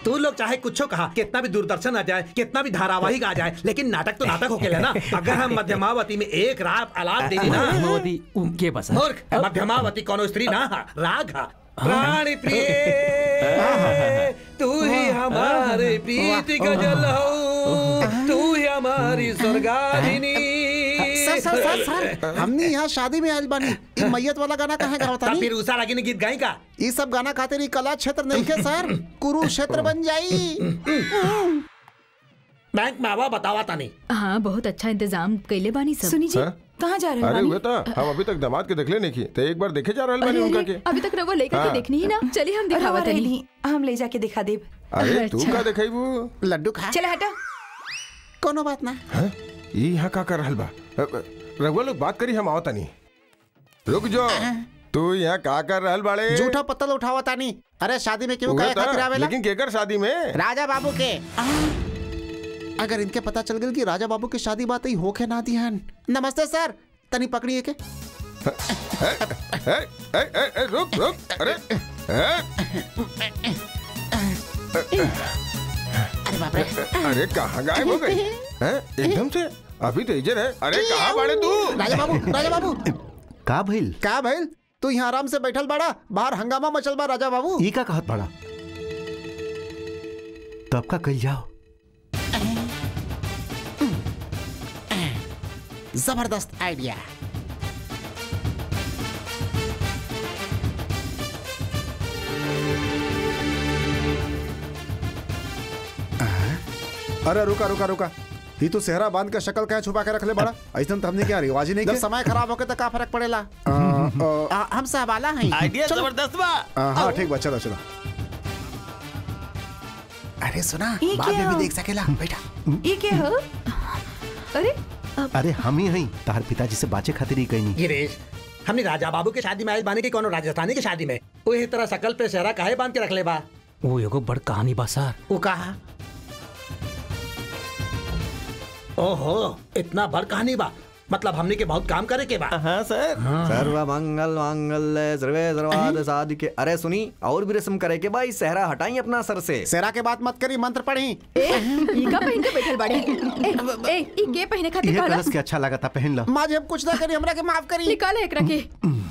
तू लोग चाहे कुछ कहा कितना भी दूरदर्शन आ जाए कितना भी धारावाहिक आ जाए लेकिन नाटक तो नाटक होके ना अगर हम मध्यमावती में एक रात अलाप दे दी ना मध्यमावती उनके बस मूर्ख मध्यमावती कोनो स्त्री ना हा, राग हा प्राण प्रिय तू ही हमारे प्रीति गजल हो तू ही हमारी स्वर्गाधिनी सर सर सर सर हमने यहाँ शादी में आयल बानी ई मैयत वाला गाना कहाँ गावत तब तानी फिर उषा रागी ने गीत गाई का ई सब गाना खातिर ई कला क्षेत्र नहीं के सर कुरुक्षेत्र बन जाई बैंक में आवा बतावा तानी हाँ बहुत अच्छा इंतजाम कैले बानी सब सुनी जी हाँ? कहाँ जा रहे अरे हो हुए था हम अभी तक दामाद के देखले नहीं की तो एक बार देखे जा रहल बानी उनका के अभी तक रवा लेकर के हाँ। देखनी ही ना चलिए हम दिखावा दिखावा तनी नहीं हम ले जाके दिखा देब अरे तू अच्छा। का देखाइबू लड्डू खा चले हटा कोनो बात ना हैं? ई यहाँ का कर रहल बा अ, अ, रघुआ लोग बात करी हम आवता नहीं रुक जो तू यहाँ का कर रहल बाड़े झूठा पत्तल उठावा तानी अरे शादी में क्यों हुए कहे था, खातिर आवेला लेकिन केकर शादी में राजा बाबू के अगर इनके पता चल गई कि राजा बाबू की शादी बात ही होके ना दिहन नमस्ते सर तनी पकड़िए के ए, ए, ए, ए, रुक रुक अरे ए, अरे बाप रे अरे कहाँ गायब हो गई हैं? एकदम से अभी तो इधर है अरे कहाँ बाड़े तू राजा बाबू राजा बाबू का भइल का भइल तू यहाँ आराम से बैठल बाड़ा बाहर हंगामा मचल बा राजा बाबू ई का कहत बड़ा तब का कल जाओ जबरदस्त आइडिया अरे रुका रुका रुका ये तो सेहरा बांध के शक्ल क्या छुपा के रख ले बड़ा ऐसा तो हमने क्या रिवाज ही नहीं जब किया समय खराब होके तो का फर्क पड़ेला आ, आ, आ, हम सहबाला हैं आइडिया चलो। जबरदस्त बा आ, हाँ ठीक बा चलो चलो अरे सुना ये बाद में क्या? भी देख सकेला बेटा ये क्या हो अरे अरे हम ही हई तार पिताजी से बाचे खातिर ही कहीं गिरीश हमने राजा बाबू के शादी में आयल बानी की कोनो राजस्थानी की शादी में वही तरह शकल पे सेहरा काहे बांध के रख ले बा वो एगो बड़ कहानी बा सर वो कहा ओहो इतना बड़ कहानी बा मतलब हमने के बहुत काम करे के बा हाँ सर सर्व मंगल मांगल्य सर्वे सर्वाद साधिके अरे सुनी और भी रस्म करे के भाई सहरा हटाई अपना सर से सेरा के बात मत करी मंत्र पढ़ी ए ई का पहन के बैठल बाड़े ए ए ई के पहने खातिर ये कहला कलश के अच्छा लगा था पहन लो माँ जी हम कुछ ना करी हमरा के माफ करी निकाल एकरा के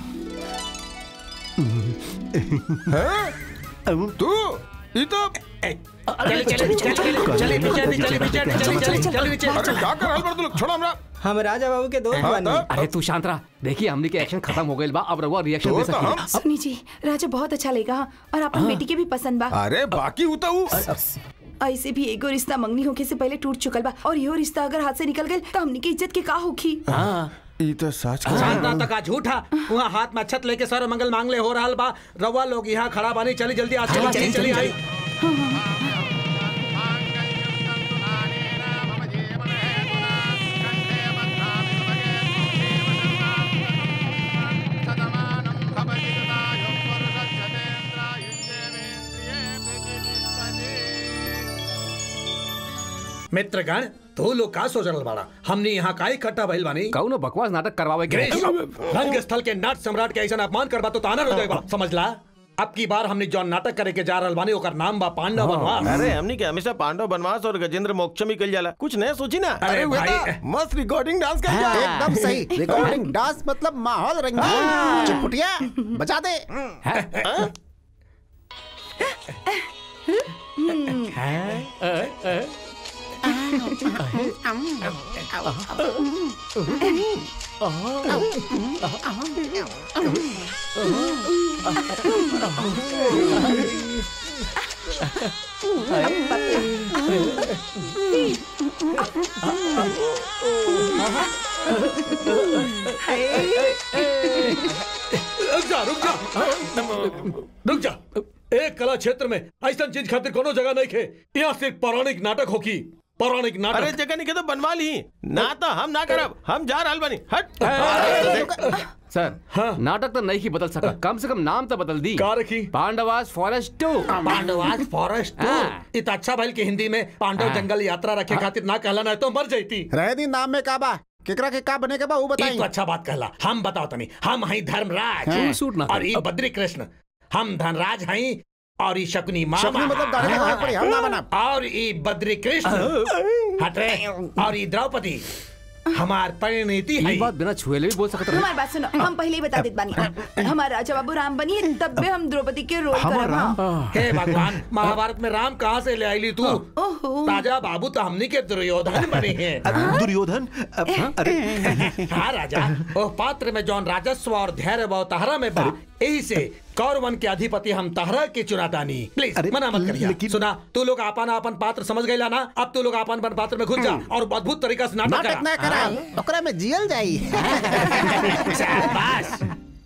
तू ये तो चले चले चले चले चले चले चले चले चले चले अरे क्या कर रहल बाड़े तू लोग छोड़ हमरा हम राजा बाबू के दोस्त हाँ, बानी तब? अरे तू शांत रहा देखिए हमने के एक्शन खत्म हो गइल बा अब रहुआ रिएक्शन दे तो तो हम सकी सुनी जी राजा बहुत अच्छा लेगा और अपन बेटी के भी पसंद बा अरे बाकी हूँ तो हूँ ऐसे भी एगो रिश्ता मंगनी होके से पहले टूट चुकल बा और यो रिश्ता अगर हाथ से निकल गए तो हमनी के इज्जत के का होखी हाँ ये तो सच कर शांता तका झूठा वहाँ हाथ में अक्षत लेके सर मंगल मांग ले हो रहा बा रवा लोग यहाँ खड़ा बानी चली जल्दी आज चली चली आई मित्रगण तू लोग का सोच रहल बाड़ा हमने यहाँ का इकट्ठा भइल बानी कौनो बकवास नाटक करवावे के गिरीश, रंग स्थल के नाट सम्राट के ऐसा अपमान करबा तो ताना हो जाएगा समझला अब की बार हमने जो नाटक करे के जा रहल बानी ओकर नाम बा पांडव बनवास अरे हमनी के हमेशा पांडव बनवास और गजेंद्र मोक्ष में कल जाला कुछ नया सोची ना अरे हुए भाई तो मस्त रिकॉर्डिंग डांस कर जा एकदम सही रिकॉर्डिंग डांस मतलब माहौल रंगीन चुटपुटिया बजा दे रुक जा रुक जा रुक जा एक कला क्षेत्र में ऐसा चीज खातिर कोनो जगह नहीं खे यहाँ सिर्फ पौराणिक नाटक होगी पौराणिक अरे नाटक जगह नहीं के तो बनवा ली ना तो हम ना करब हम जा रहल बानी हट सर हाँ। नाटक तो नहीं ही बदल सका कम से कम नाम तो बदल दी का रखी Pandavas forest to Pandavas forest हाँ। इत अच्छा भइल कि हिंदी में पांडव जंगल यात्रा रखे खातिर ना कहला ना तो मर जाती रह दी नाम में का बा केकरा के का बने के बा वो ई बताई तो अच्छा बात कहला हम बताओ तनी हम हई धर्मराज सूट ना और ई बद्री कृष्ण हम धनराज हई और ई शकुनी मामा शकुनी मतलब दाढ़ी लगावे पड़ी, हम ना बनाब। और ई बद्री कृष्ण हटे और ई द्रौपदी हमार परिणति है ये बात बिना छुए ले भी बोल सकता हमारी बात सुनो हम पहले ही बता देते बानी हमारा राजा बाबू राम बनी तब भी हम द्रौपदी के रोल हमार करब राम? हाँ। हे भगवान महाभारत में राम कहाँ से ले आईली तू राजा बाबू तो हमनी के दुर्योधन बने हैं दुर्योधन अरे हाँ राजा ओ पात्र में जौन राजस्व और धैर्य बहु तहरा में बा यही से कौरवन के अधिपति हम तहरा के चुनातानी प्लीज अरे, मना मत करिया लेकिन- सुना तू लोग आपन आपन पात्र समझ गईला ना अब तू लोग आपन आपन पात्र में घुस जा और अद्भुत तरीका से नाटक नाटक ना करा करा ओकरा में जियल जाई शाबाश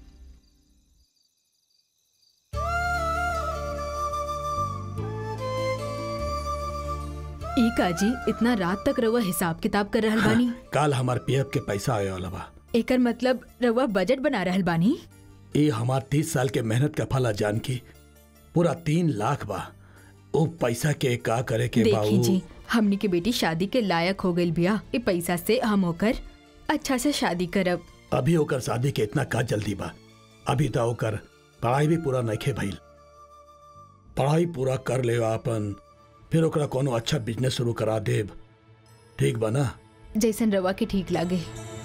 ई काजी इतना रात तक रउआ हिसाब किताब कर रहल बानी कल हमार पीएफ के पैसा आए वाला बा एकर मतलब रउआ बजट बना रहल बानी ये हमार तीस साल के मेहनत का फला जान की पूरा तीन लाख बा ओ पैसा के का करे के बा देखी उ- जी हमनी के बेटी शादी के लायक हो गइल बिया ई पैसा से हम होकर अच्छा से शादी करब अभी ओकर शादी के इतना का जल्दी बा अभी तो ओकर पढ़ाई भी पूरा नइखे भइल पढ़ाई पूरा कर ले आपन फिर ओकरा कोनो अच्छा बिजनेस शुरू करा देब ठीक बा ना जैसन रवा के ठीक लागे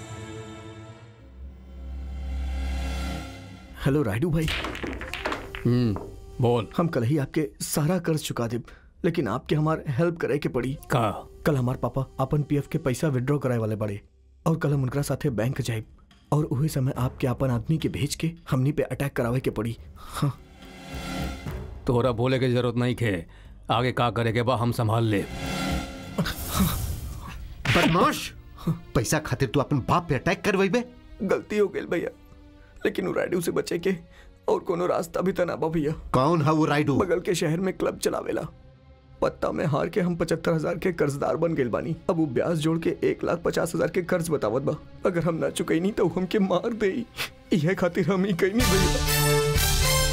हेलो राइडू भाई हम्म बोल हम कल ही आपके सारा कर्ज चुका देब लेकिन आपके हमार हेल्प करे के पड़ी का कल हमार पापा अपन पीएफ के पैसा विड्रॉ कराए वाले बड़े और कल हम उनकरा साथे बैंक जाए और उही समय आपके अपन आदमी के भेज के हमनी पे अटैक करावे के पड़ी हाँ तोरा बोले के जरूरत नहीं खे आगे का करे के बा हम संभाल ले बदमाश पैसा खातिर तू अपन बाप पे अटैक करवाइबे गलती हो गई भैया लेकिन वो राइडू से बचे के और कोनो रास्ता भी तना बा भैया कौन है वो राइडू बगल के शहर में क्लब चलावेला पत्ता में हार के हम पचहत्तर हजार के कर्जदार बन गए बानी अब वो ब्याज जोड़ के एक लाख पचास हजार के कर्ज बतावत बा अगर हम ना चुकई नहीं तो हमके मार दे यह खातिर हम ही कहीं नहीं भैया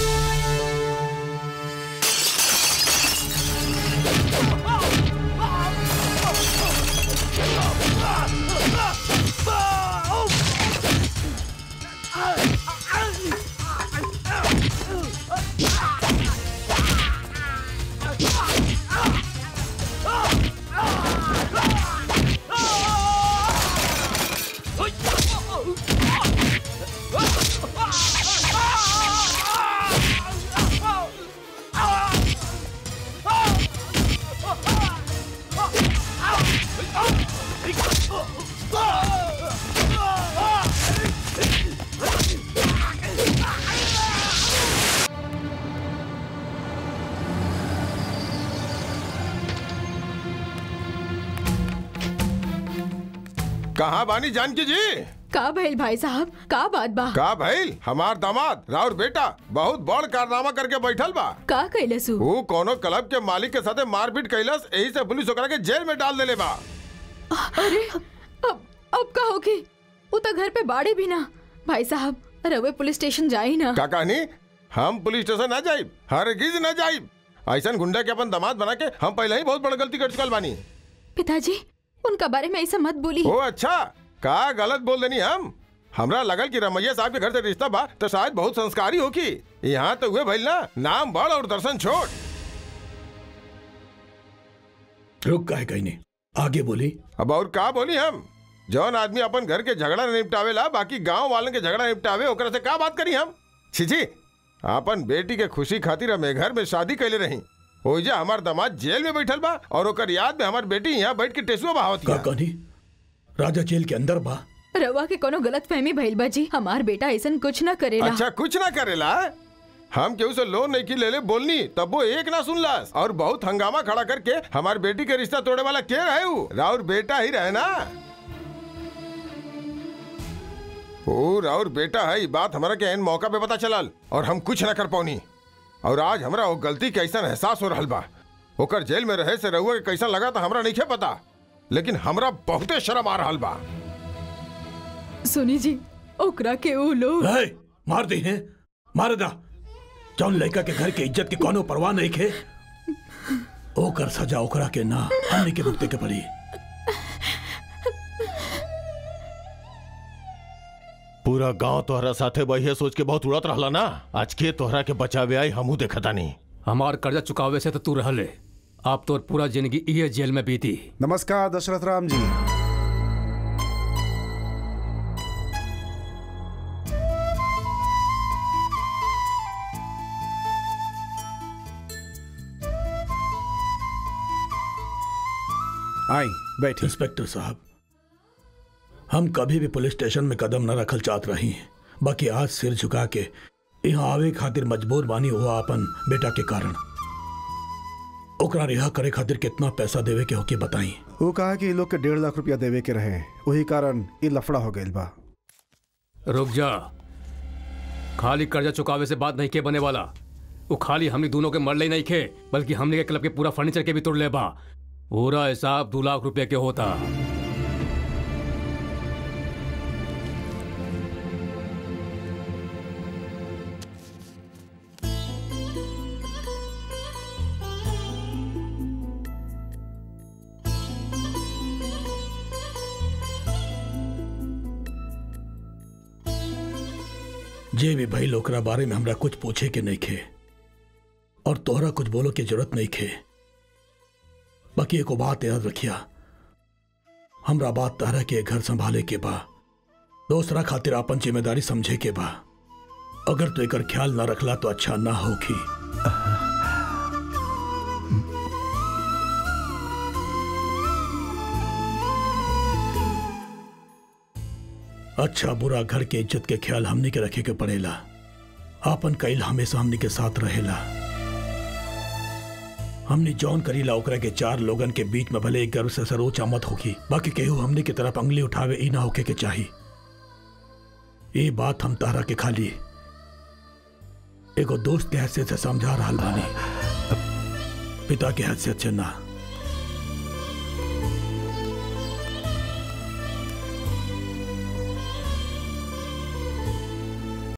कहाँ बानी जानकी जी का भइल भाई साहब का बात बा का भइल हमार दामाद राउर बेटा बहुत बड़ कारनामा करके बैठल बा का कैलसु वो कोनो क्लब के मालिक के साथे मारपीट कैलस यही से पुलिस ओकरा के जेल में डाल देले बा अरे अब अब का होगी वो तो घर पे बाड़े भी ना भाई साहब रवे पुलिस स्टेशन जाई ना का कहनी हम पुलिस स्टेशन ना जाइब हरगिज ना जाइब ऐसा गुंडा के अपन दामाद बना के हम पहले ही बहुत बड़ गलती कर चुकल बानी पिताजी उनका बारे में ऐसा मत बोली ओ अच्छा का गलत बोल देनी हम हमरा लगल कि रमैया साहब के घर से रिश्ता बा तो शायद बहुत संस्कारी हो की यहाँ तो हुए भइल ना नाम बड़ और दर्शन छोट रुक काहे कहीं नहीं आगे बोली अब और का बोली हम जौन आदमी अपन घर के झगड़ा न निपटावेला बाकी गांव वालन के झगड़ा निपटावे ओकरा से का बात करी हम छिछी अपन बेटी के खुशी खातिर हम ए घर में शादी कैले रही ओइजा हमार दामाद जेल में बैठल बा और ओकर याद में हमार बेटी यहाँ बैठ के टेसुआ बहावत का कहनी राजा जेल के अंदर बा रवा के कोनो गलत फहमी भइल बा जी हमार बेटा ऐसा कुछ ना करेला अच्छा कुछ ना करेला हम केहू से लोन नहीं की ले ले बोलनी तब वो एक ना सुनलास और बहुत हंगामा खड़ा करके हमार बेटी के रिश्ता तोड़े वाला के रहे उ? राउर बेटा ही रहे ना ओ राउर बेटा है ये बात हमारा के एन मौका पे पता चलल और हम कुछ ना कर पौनी और आज हमरा वो गलती के ऐसा एहसास हो रहल बा ओकर जेल में रहे से रहुआ के कैसा लगा था हमरा नहीं पता लेकिन हमरा बहुते शर्म आ रहल बा सुनी जी ओकरा के ऊ लोग है, मार दी है मार दा जौन लड़का के घर के इज्जत की कोनो परवाह नहीं खे ओकर सजा ओकरा के ना हमने के भुगते के पड़ी पूरा गांव तोहरा साथे बहिया सोच के बहुत उड़त रहला ना आज के तोहरा के बचावे आई हमू देखता नहीं हमार कर्जा चुकावे से तो तू रह ले आप तो पूरा जिंदगी ये जेल में बीती नमस्कार दशरथ राम जी आई बैठे इंस्पेक्टर साहब हम कभी भी पुलिस स्टेशन में कदम न रखल चाहत रही बाकी आज सिर झुका के यहाँ आवे खातिर मजबूर बानी हुआ अपन बेटा के कारण ओकरा रिहा करे खातिर कितना पैसा देवे के होके बताई वो कहा कि इ लोग के डेढ़ लाख रुपया देवे के रहे वही कारण ये लफड़ा हो गइल बा रुक जा खाली कर्जा चुकावे से बात नहीं के बने वाला वो खाली हमने दोनों के मरले ही नहीं खे बल्कि हमने के क्लब के पूरा फर्नीचर के भी तोड़ ले बा पूरा हिसाब दो लाख रुपए के होता जे भी भाई ओकरा बारे में हमरा कुछ पूछे के नहीं खे और तोहरा कुछ बोलो के जरूरत नहीं खे बाकी एको बात याद रखिया हमरा बात तहरा के घर संभाले के बा दूसरा खातिर अपन जिम्मेदारी समझे के बा अगर तू एकर ख्याल ना रखला तो अच्छा ना होगी अच्छा बुरा घर के इज्जत के ख्याल हमनी के रखे के पड़ेला आपन कैल हमेशा हमनी के साथ रहेला हमने जौन करीला ओकरा के चार लोगन के बीच में भले एक गर्व से सरोचा मत होगी बाकी केहू हमने की तरफ अंगली उठावे ई ना होके के चाही ये बात हम तारा के खाली एगो दोस्त के हैसियत से समझा रहा बानी पिता के हैसियत से ना